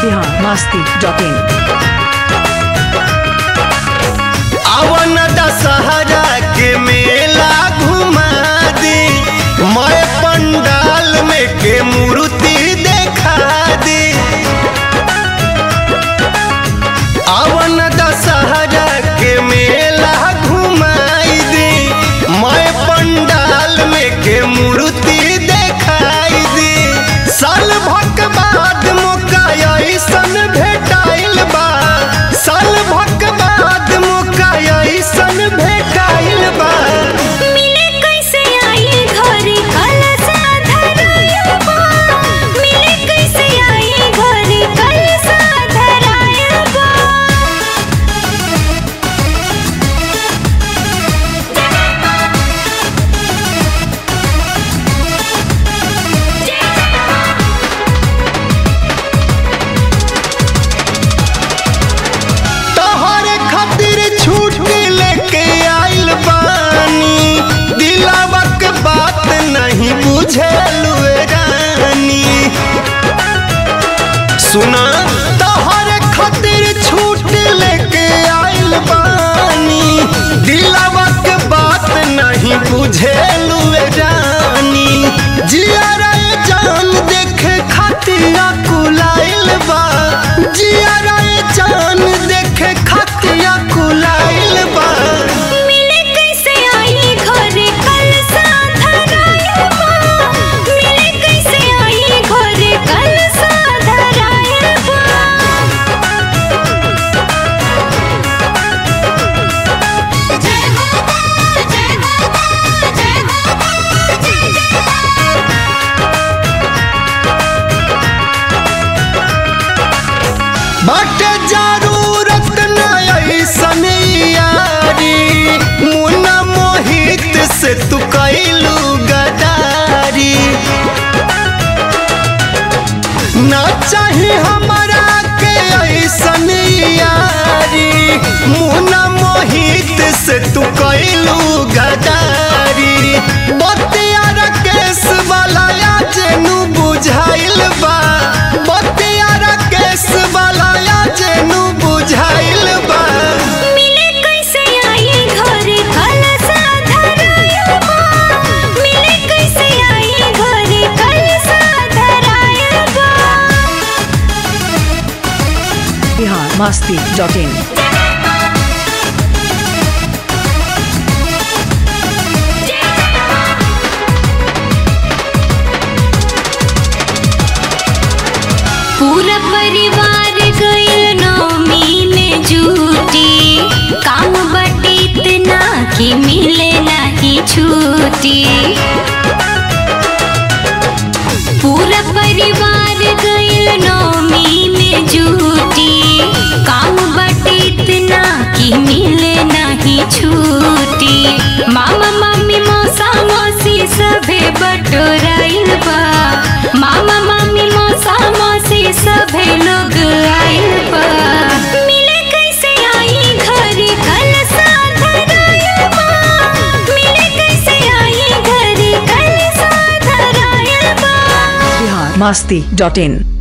Bihar Masti dot in अवन दशहरा के मेला घुमा दी मैं पंडाल में के मूर्ति देखा दी अवन दशहरा के मेला घुमाई दी मैं पंडाल में के मूर्ति देखाई दी साल भक बाद मौका ऐसन भेटाइल बा साल भक बाद मौका ऐसन भेटाइल बा मिले कैसे आई घरे कलसा धराया बा मिले कैसे आई घरे कलसा धराया बा तोहरे खातिर छूट लेके आइल बानी दिलावा के बात नहीं बुझलू रानी सुना तोहरे खातिर छूट लेके आइल बानी दिलावा के बात नहीं बुझलू रानी जिया रे जान देखे खातिर कुलाइल बा जिया रे जान देखे खातिर कुलाइल बा मिले कैसे आई घरे कलसा धराया बा मिले कैसे आई घरे कलसा धराया बा जय माता जय माता जय माता जय जय बाटे जरूरत न ऐसन यारी मुन्ना मोहित से तू कैलू गदारी ना चाही हमरा के ऐसन यारी मुन्ना मोहित से तू कैलू गदारी बतिया केस वाला जेनु बुझाइल बा बतिया केस वाला जेनु बुझाइल बा मिले कैसे आई घरे कलसा धराया बा मिले कैसे आई घरे कलसा धराया बा बिहार मस्ती डॉट इन पूरा परिवार गइल नौमी में जूटी काम बटे इतना कि मिले नहीं छूटी पूरा परिवार गइल नौमी में जूटी काम बटे इतना कि मिले नहीं छूटी मामा मम्मी मौसा मौसी सभे बटोराइल बा मामा मम्मी मौसा मौसी सभे लोग आइल बा मिले कैसे आई घरे कलसा धराया बा मिले कैसे आई घरे कलसा धराया बा बिहार मस्ती डॉट इन